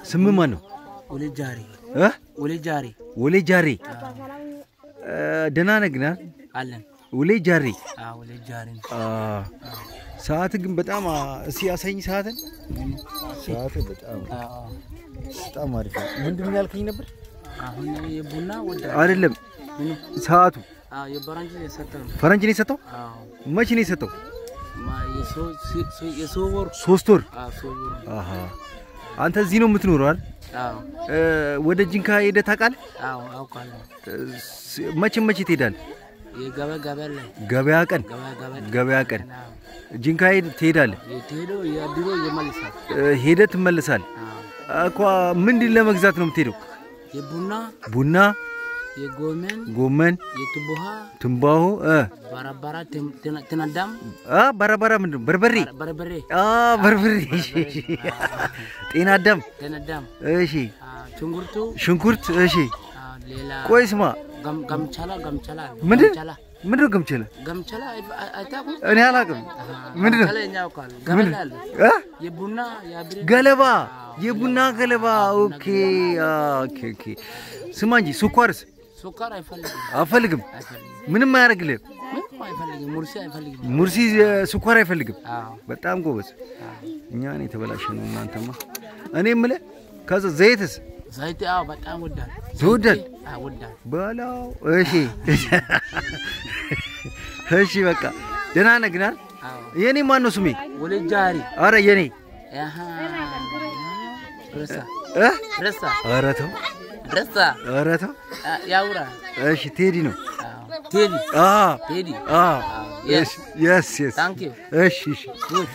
ስም ማን ነው? ወሌ ጃሪ እ? ወሌ ጃሪ ወሌ ጃሬ እ፣ ደህና ነህ ግን አይደል? አለን። ወሌ ጃሬ አዎ ወሌ ጃሪ ነው። አ፣ ሰዓት ግን በጣም አ፣ እስኪ ያሳይኝ ሰዓትን። ሰዓት በጣም አዎ በጣም አሪፍ ነው። ምንድን ነው ያልከኝ ነበር? አሁን የቡና ወደ አይደለም ሰዓቱ አዎ የበራንጅ የሰጠ ነው። ፈረንጅ ነው የሰጠው። አዎ መቼ ነው የሰጠው? ማ የሶ- ሲ- ሲ- የሶ ወር ሶስት ወር። አዎ ሶ ወር አሃ አንተ እዚህ ነው የምትኖረው አይደል? አዎ እ፣ ወደ ጂንካ ሄደህ ታውቃለህ? አዎ አውቃለሁ። እ፣ ስ- መቼ መቼ ትሄዳለህ? የገበያ ገበያ ላይ ገበያ ቀን ገበያ ገበያ ገበያ ቀን አዎ ጂንካ ሄድ ትሄዳለህ። የትሄዶ የድሮ ይመልሳል። እ፣ ሄደህ ትመለሳለህ። አዎ እኮ ምንድን ለመግዛት ነው የምትሄደው? የቡና ቡና፣ የጎመን ጎመን፣ የቱቡሃ ትንባሆ እ ባራባራ ትን- ትን- ትናዳም አ በረበረ ምንድን ነው? በርበሬ በርበሬ አ በርበሬ እሺ፣ እሺ። ጤና አዳም ትናዳም እሺ፣ ሽንኩርቱ ሽንኩርት እሺ። አዎ፣ ሌላ ቆይ ስማ፣ ገም- ገምቻላ ገምቻላ አለ። ምንድን ገምቻላ ምንድን ነው ገምችለ? ገምቻላ አይ- አይታውቁም? እኔ አላውቅም። አሃ፣ ምንድን ነው ገምቻላ እኛ ያውቃል። ገመድ አለ እ? የቡና የአብሬ ገለባ፣ የቡና ገለባ። ኦኬ አ፣ ኦኬ ኦኬ። ስማ እንጂ ስኳርስ ሱካር አይፈልግም አፈልግም። አይፈልግም ምንም አያደርግልህም። ምንም አይፈልግም። ሙርሲ አይፈልግም። ሙርሲ እ፣ ስኳር አይፈልግም። አዎ በጣም ጎበዝ። አዎ። እኛ እኔ የተበላሸ ነው እናንተማ። እኔ የምልህ ከዛ ዘይትስ ዘይት አዎ በጣም ወዳል ትወዳል? አዎ ወዳል። በላው። እሺ እሺ፣ በቃ ደህና ነህ ግን አይደል? አዎ የኔ ማን ነው ስሜ? ወሌ ጃሪ አረ የኔ አሃ ረሳ እ? ረሳ ኧረ ተው ረሳ ኧረ ተው። አ- ያውራ እሺ ቴዲ ነው። አዎ ቴዲ አ ቴዲ አ አዎ የስ የስ የስ ታንክ ዩ እሺ እሺ ጉድ